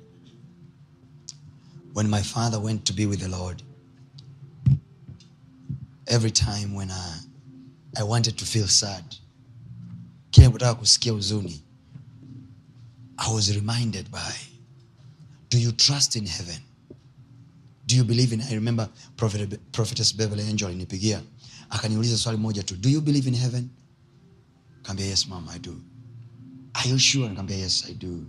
Speaker 2: when my father went to be with the Lord, every time when I, I wanted to feel sad, kila kutaka kusikia huzuni, I was reminded by, do you trust in heaven? Do you believe in, I remember Prophet, Prophetess Beverly Angel alinipigia, akaniuliza swali moja tu, do you believe in heaven? Kaambia, yes mom, I do. Are you sure? Nikaambia, yes, I do.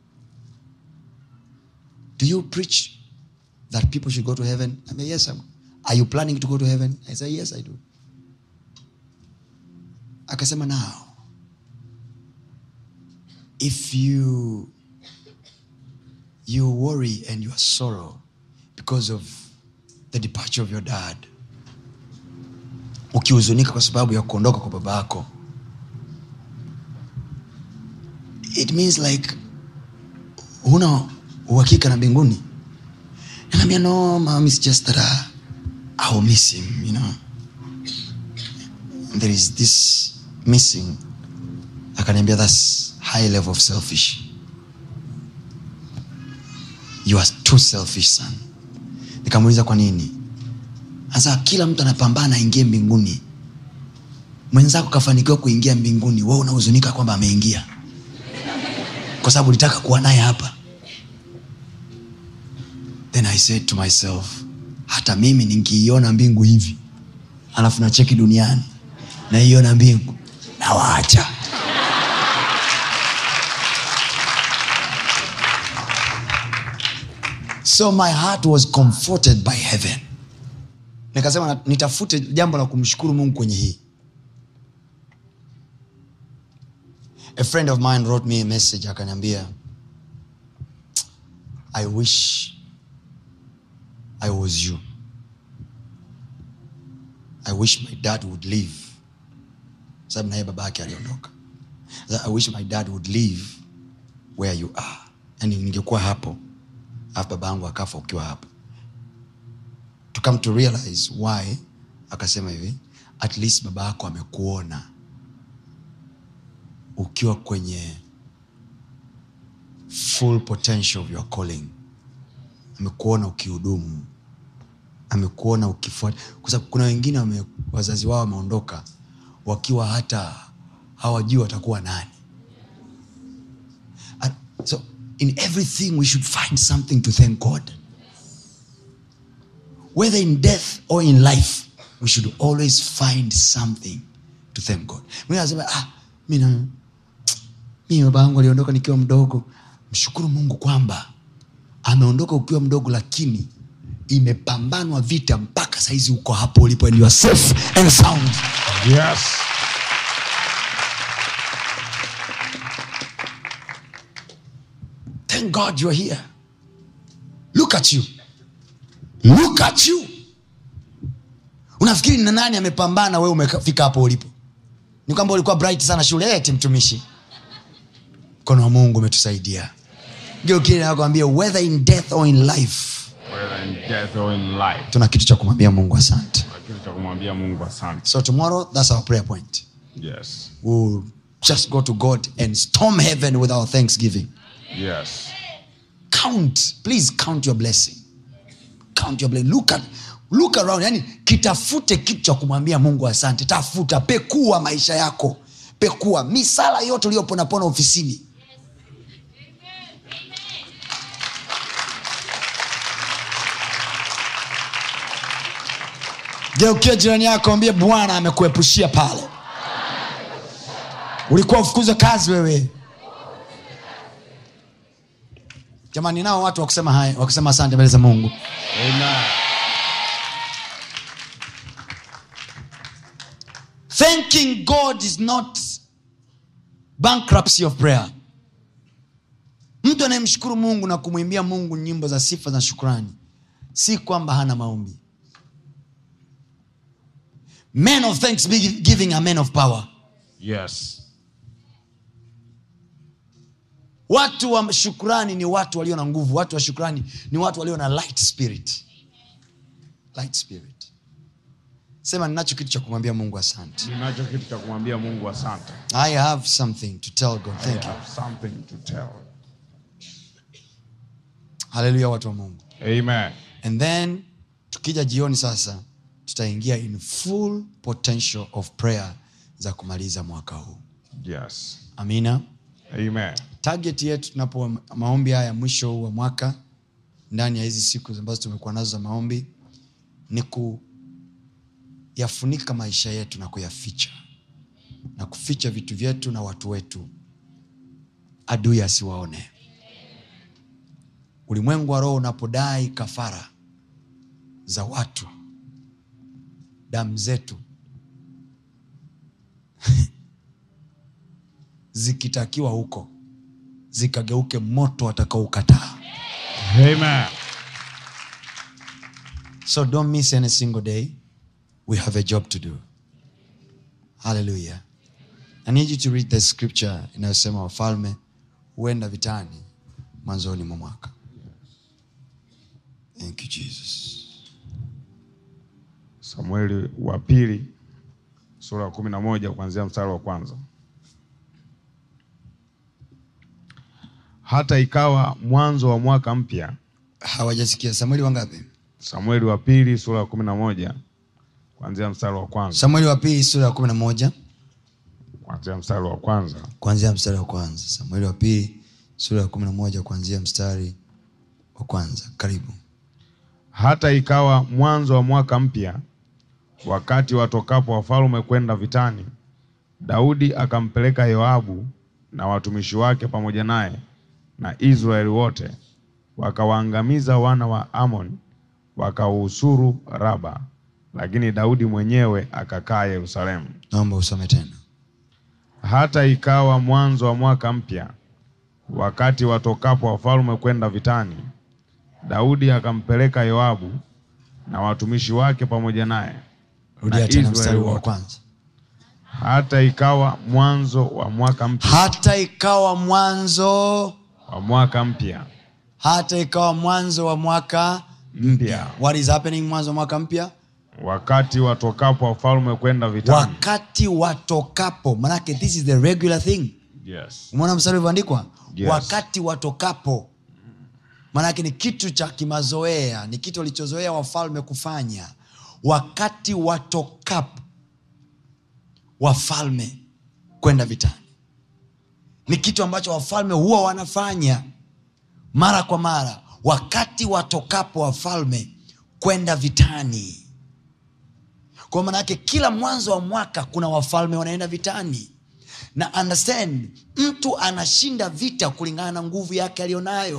Speaker 2: Do you preach that people should go to heaven? I mean, yes, I'm. Are you planning to go to heaven? I said, yes, I do. Akasema, now, if you you worry and you are sorrow because of the departure of your dad, ukihuzunika kwa sababu ya kuondoka kwa baba yako, it means like huna uhakika na mbinguni Nikaambia, no, mom, it's just that uh, I will miss him, you know. There is this missing. Akaniambia, that's high level of selfish. You are too selfish, son. Nikamuuliza kwa nini? Sasa kila mtu anapambana aingie mbinguni. Mwenzako kafanikiwa kuingia mbinguni, wewe unahuzunika kwamba ameingia. Kwa sababu ulitaka kuwa naye hapa. then i said to myself hata mimi ninkiiona mbingu hivi alafu nacheki duniani naiona mbingu nawaacha so my heart was comforted by heaven nikasema na- nitafute jambo la kumshukuru mungu kwenye hii a friend of mine wrote me a message akaniambia i wish I was you. I wish my dad would leave. Sababu naye baba yake aliondoka. Sasa, I wish my dad would leave where you are. Yani ningekuwa hapo alafu baba yangu akafa ukiwa hapo. To come to realize why, akasema hivi, at least baba yako amekuona ukiwa kwenye full potential of your calling amekuona ukihudumu amekuona ukifuata kwa sababu kuna wengine wame, wazazi wao wameondoka wakiwa hata hawajui watakuwa nani And so in everything we should find something to thank god whether in death or in life we should always find something to thank god Mwingine anasema ah, mi na- mi baba yangu aliondoka nikiwa mdogo mshukuru mungu kwamba ameondoka ukiwa mdogo lakini imepambanwa vita mpaka saizi uko hapo ulipo and you are safe and sound
Speaker 3: Yes.
Speaker 2: thank god you are here look at you look at you unafikiri na nani amepambana wewe umefika hapo ulipo ni kwamba ulikuwa bright sana shule eti mtumishi mkono wa mungu umetusaidia geukili nakwambia whether in death or in life
Speaker 3: Whether in death or in life.
Speaker 2: tuna kitu cha kumwambia mungu asante
Speaker 3: Kuna kitu cha kumwambia Mungu asante.
Speaker 2: so tomorrow that's our prayer point
Speaker 3: Yes.
Speaker 2: we'll just go to god and storm heaven with our thanksgiving
Speaker 3: Yes.
Speaker 2: count please count your blessing count your blessing look at look around yani kitafute kitu cha kumwambia mungu asante tafuta pekua maisha yako pekua misala yote uliyoponapona ofisini geukia jirani yako ambie bwana amekuepushia pale ulikuwa ufukuzwe kazi wewe jamani nao watu wakusema haya wakusema asante mbele za mungu
Speaker 3: Amen.
Speaker 2: thanking god is not bankruptcy of prayer mtu anayemshukuru mungu na kumwimbia mungu nyimbo za sifa za shukrani si kwamba hana maombi men of thanksgiving are men of power
Speaker 3: Yes.
Speaker 2: watu wa shukrani ni watu walio na nguvu watu wa shukrani ni watu walio na light spirit light spirit sema ninacho kitu cha kumwambia mungu asante
Speaker 3: Ninacho kitu cha kumwambia Mungu asante.
Speaker 2: i have something to tell god
Speaker 3: I
Speaker 2: thank you
Speaker 3: have something to tell.
Speaker 2: haleluya watu wa mungu
Speaker 3: Amen.
Speaker 2: and then tukija jioni sasa tutaingia in full potential of prayer za kumaliza mwaka huu
Speaker 3: Yes.
Speaker 2: amina
Speaker 3: Amen.
Speaker 2: target yetu tunapo maombi haya mwisho huu wa mwaka ndani ya hizi siku ambazo tumekuwa nazo za maombi ni kuyafunika maisha yetu na kuyaficha na kuficha vitu vyetu na watu wetu adui asiwaone ulimwengu wa roho unapodai kafara za watu damu zetu zikitakiwa huko zikageuke moto atakaoukataa
Speaker 3: Amen.
Speaker 2: so don't miss any single day we have a job to do hallelujah i need you to read the scripture inayosema wafalme huenda vitani mwanzoni mwa mwaka thank you jesus
Speaker 3: Samueli wa pili sura ya kumi na moja kuanzia mstari wa kwanza. Hata ikawa mwanzo wa mwaka mpya,
Speaker 2: hawajasikia samueli wangapi
Speaker 3: Samueli wa pili sura ya kumi na moja kuanzia mstari wa kwanza,
Speaker 2: samueli wa pili sura ya kumi na moja
Speaker 3: kuanzia mstari wa kwanza.
Speaker 2: kuanzia mstari wa kwanza samueli wa pili sura ya kumi na moja kuanzia mstari wa kwanza karibu
Speaker 3: Hata ikawa mwanzo wa mwaka mpya, wakati watokapo wafalme kwenda vitani, Daudi akampeleka Yoabu na watumishi wake pamoja naye na Israeli wote, wakawaangamiza wana wa Amon, wakauhusuru Raba, lakini Daudi mwenyewe akakaa Yerusalemu.
Speaker 2: naomba usome tena
Speaker 3: Hata ikawa mwanzo wa mwaka mpya, wakati watokapo wafalme kwenda vitani, Daudi akampeleka Yoabu na watumishi wake pamoja naye
Speaker 2: rudia
Speaker 3: na
Speaker 2: tena
Speaker 3: Israeli
Speaker 2: mstari wa
Speaker 3: wote.
Speaker 2: kwanza
Speaker 3: Hata ikawa mwanzo wa mwaka mpya
Speaker 2: hata ikawa mwanzo
Speaker 3: wa mwaka mpya
Speaker 2: hata ikawa mwanzo wa mwaka
Speaker 3: mpya,
Speaker 2: what is happening mwanzo wa mwaka mpya
Speaker 3: wakati watokapo wafalme kwenda vitani.
Speaker 2: wakati watokapo manake this is the regular thing
Speaker 3: Yes.
Speaker 2: umeona mstari ulivyoandikwa
Speaker 3: Yes.
Speaker 2: wakati watokapo manake ni kitu cha kimazoea ni kitu walichozoea wafalme kufanya wakati watokapo wafalme kwenda vitani ni kitu ambacho wafalme huwa wanafanya mara kwa mara wakati watokapo wafalme kwenda vitani kwa maana yake kila mwanzo wa mwaka kuna wafalme wanaenda vitani na understand mtu anashinda vita kulingana na nguvu yake aliyonayo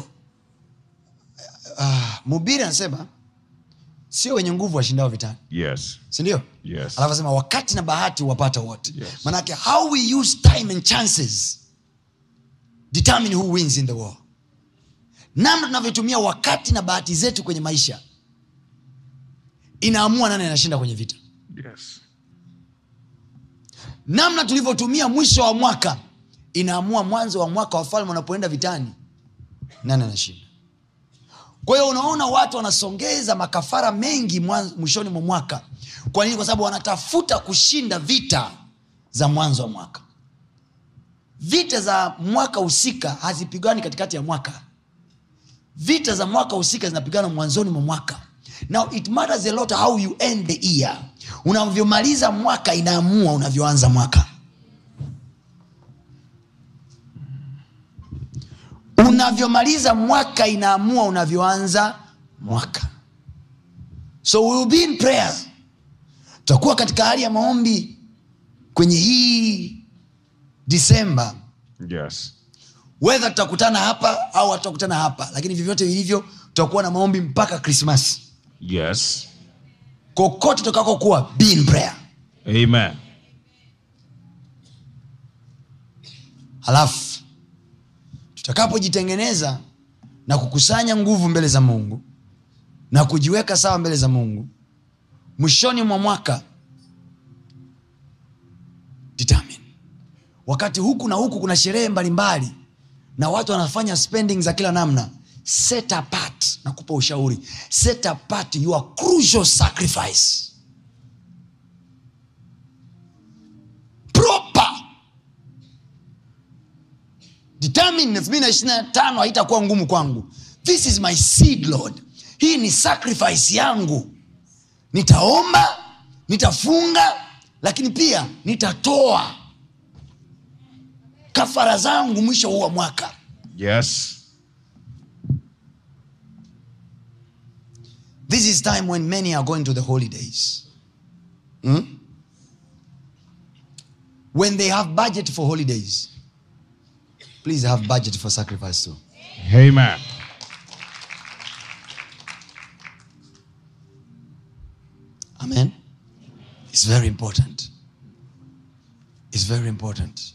Speaker 2: uh, mubiri anasema sio wenye nguvu washindao vitani
Speaker 3: Yes.
Speaker 2: sindio
Speaker 3: Yes.
Speaker 2: alafu asema wakati na bahati wapata wote
Speaker 3: Yes.
Speaker 2: manake how we use time and chances determine who wins in the war namna tunavyotumia wakati na bahati zetu kwenye maisha inaamua nani anashinda kwenye vita
Speaker 3: Yes.
Speaker 2: namna tulivyotumia mwisho wa mwaka inaamua mwanzo wa mwaka wafalme wanapoenda vitani nani anashinda kwa hiyo unaona watu wanasongeza makafara mengi mwanzo- mwishoni mwa mwaka kwa nini kwa sababu wanatafuta kushinda vita za mwanzo wa mwaka vita za mwaka husika hazipigani katikati ya mwaka vita za mwaka husika zinapigana mwanzoni mwa mwaka now it matters a lot how you end the year unavyomaliza mwaka inaamua unavyoanza mwaka unavyomaliza mwaka inaamua unavyoanza mwaka so we will be in prayer tutakuwa katika hali ya maombi kwenye hii disemba
Speaker 3: Yes.
Speaker 2: wedha tutakutana hapa au hatutakutana hapa lakini vyovyote vilivyo tutakuwa na maombi mpaka krismas
Speaker 3: Yes.
Speaker 2: kokote tutakakokuwa be in prayer
Speaker 3: Amen.
Speaker 2: halafu tutakapojitengeneza na kukusanya nguvu mbele za mungu na kujiweka sawa mbele za mungu mwishoni mwa mwaka determine wakati huku na huku kuna sherehe mbalimbali na watu wanafanya spending za kila namna set apart nakupa ushauri set apart your crucial sacrifice proper determine 2025 haitakuwa ngumu kwangu this is my seed lord hii ni sacrifice yangu nitaomba nitafunga lakini pia nitatoa kafara zangu mwisho huu wa mwaka
Speaker 3: Yes.
Speaker 2: this is time when many are going to the holidays Hmm? when they have budget for holidays please have budget for sacrifice too
Speaker 3: Amen.
Speaker 2: amen it's very important it's very important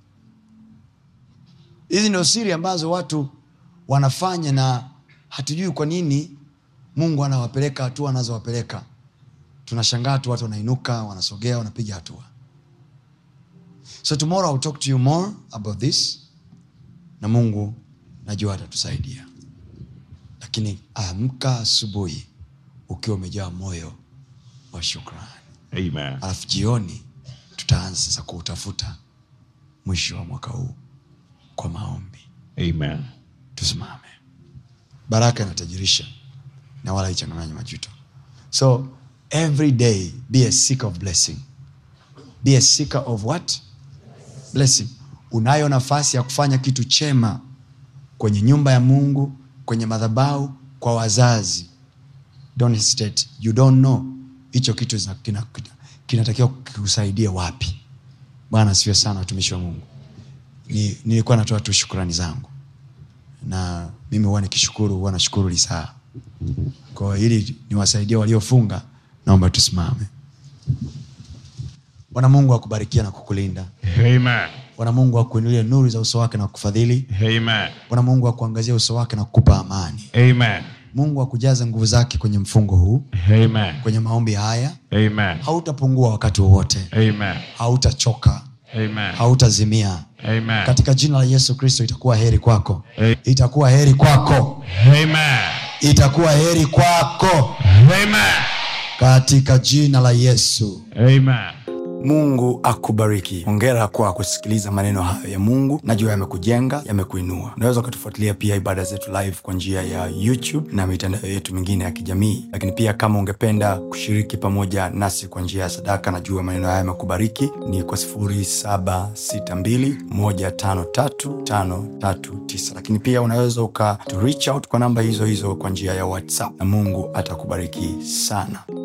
Speaker 2: hizi ndio siri ambazo watu wanafanya na hatujui kwa nini mungu anawapeleka hatua anazowapeleka tunashangaa tu watu wanainuka wanasogea wanapiga hatua so tomorrow I'll talk to you more about this na mungu najua atatusaidia lakini amka asubuhi ukiwa umejaa moyo wa shukrani
Speaker 3: Amen.
Speaker 2: alafu jioni tutaanza sasa kuutafuta mwisho wa mwaka huu kwa maombi
Speaker 3: Amen.
Speaker 2: tusimame baraka inatajirisha na wala ichanganganya majuto so every day be a seeker of blessing be a seeker of what blessing unayo nafasi ya kufanya kitu chema kwenye nyumba ya mungu kwenye madhabau kwa wazazi don't hesitate you don't know hicho kitu zina- kina- kina- kinatakiwa kikusaidia wapi bwana siwe sana watumishi wa mungu Ni- nilikuwa natoa tu shukrani zangu na mimi huwa nikishukuru huwa nashukuru lisaa kwa hiyo ili niwasaidie waliofunga naomba tusimame bwana mungu akubarikia na kukulinda
Speaker 3: Amen.
Speaker 2: bwana mungu akuinulie nuru za uso wake na kukufadhili
Speaker 3: Amen.
Speaker 2: bwana mungu akuangazia uso wake na kukupa amani
Speaker 3: Amen.
Speaker 2: mungu akujaze nguvu zake kwenye mfungo huu
Speaker 3: Amen.
Speaker 2: kwenye maombi haya
Speaker 3: Amen.
Speaker 2: hautapungua wakati wowote
Speaker 3: Amen.
Speaker 2: hautachoka
Speaker 3: Amen.
Speaker 2: hautazimia
Speaker 3: Amen.
Speaker 2: katika jina la yesu kristo itakuwa heri kwako
Speaker 3: A-
Speaker 2: itakuwa heri kwako
Speaker 3: Amen.
Speaker 2: itakuwa heri kwako
Speaker 3: Amen.
Speaker 2: katika jina la yesu
Speaker 3: Amen.
Speaker 1: mungu akubariki hongera kwa kusikiliza maneno hayo ya mungu najua yamekujenga yamekuinua unaweza ukatufuatilia pia ibada zetu live kwa njia ya youtube na mitandao yetu mingine ya kijamii lakini pia kama ungependa kushiriki pamoja nasi kwa njia ya sadaka najua maneno haya yamekubariki ni kwa 762153539 lakini pia unaweza uka to reach out kwa namba hizo hizo kwa njia ya whatsapp na mungu atakubariki sana